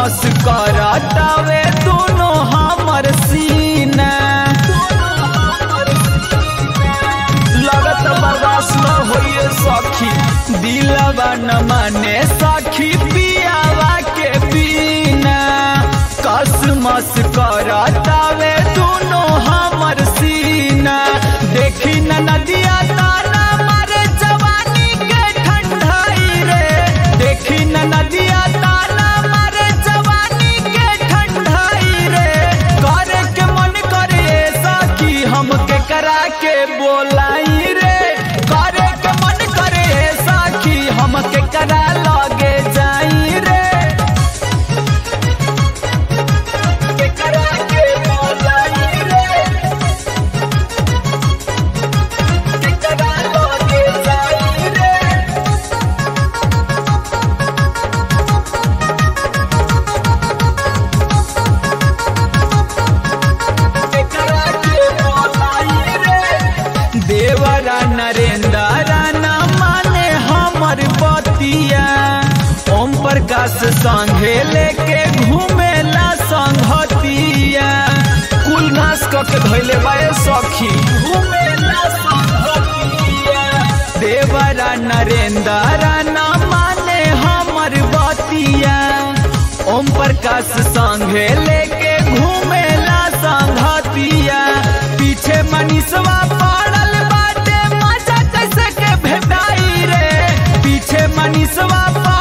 मस करतावे दोनों हमर सीना लगत बर्दाश्त न होइए सखी दिलवा न माने सखी पियावा के बिना कसमस करतावे दोनों हमर सीना देखी न नदिया ताना मारे जवानी के ठंडाई रे देखी न नदिया ताना मारे जवानी के ठंडाई रे करे के मन करे सखी हमके करा के बोलाई रे करे के मन करे सखी हमके करा लगे जाई रे के करा के बोलाई रे के करा लगे जाई रे देवरा नरेंद्र न माने हमर बतिया ओम प्रकाश संघे लेके घूमेला संघतिया कुल नाश क के धैले बाए सखी घूमेला संघतिया देवरा नरेंद्र न माने हमर बतिया ओम प्रकाश संघे लेके घूमेला संघतिया पीछे मनीषवा पड़ल बाटे मजा कैसे के भेटाई रे पीछे मनीषवा